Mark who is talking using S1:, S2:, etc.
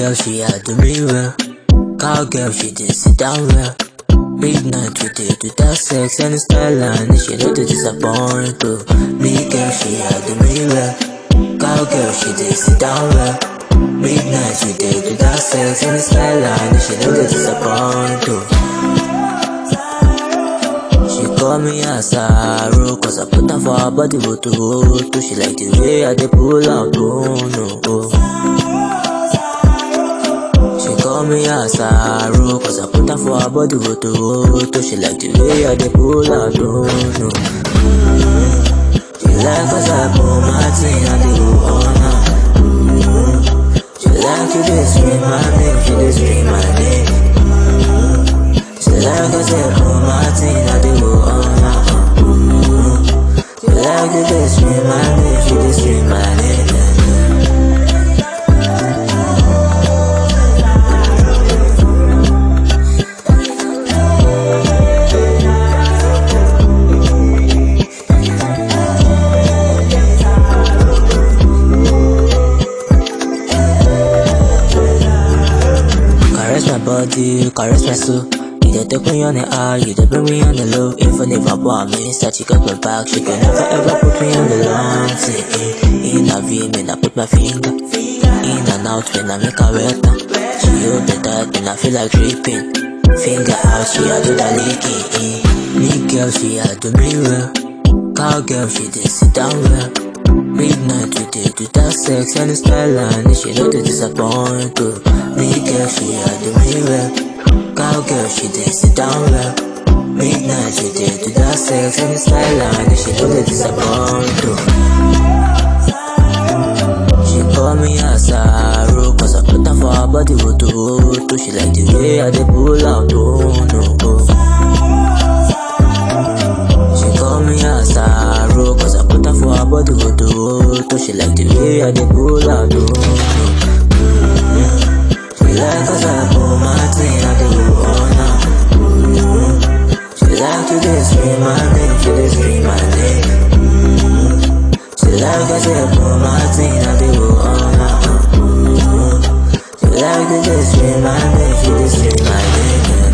S1: girl, she had the mirror. Cowgirl, she did sit down well. Midnight, we did do that sex and style and she know to disappoint too. Me girl, she had the mirror. Cowgirl, she did sit down well. Midnight, we did do that sex and style and she know to disappoint too. She call me a sorrow Cause I put her for her body go to go to She like the way I dey pull out oh no oh. She call me a sorrow Cause I put her for her body go to go to She like the way I dey pull out oh no mm. She like cause I pull my thing I dey go on her mm. She like you dey scream my name She dey scream my name She like cause I pull my thing I dey go on her mm. She like you dey scream my name She dey scream my name Caress my body, caress my soul. You dey take me on the high, you dey bring me on the low. Even if I want me, start she got my back. She can never ever put me on the long thing. In a V, when I put my finger in and out when I make her wetter. She hold the tight when I feel like dripping. Finger out, she a do the licking. Me girl, she a do me well. Cowgirl, she dey sit down well. Midnight we dey do that sex and style and she know to disappoint too. Me girl she a do me well, cowgirl she dey sit down well. Midnight we dey do that sex and style and she know to disappoint too. She call me a sorrow cause I put her for her body go to go to. She like the way I dey pull out oh no oh. She call me a sorrow Cause I put her for her body go to go to She like the way I dey pull out oh mm She like cause I pull my thing I dey go on her mm She like to dey scream my name She dey scream my name mm She like cause I pull my thing I dey go on her mm She like to dey scream my name She dey scream my name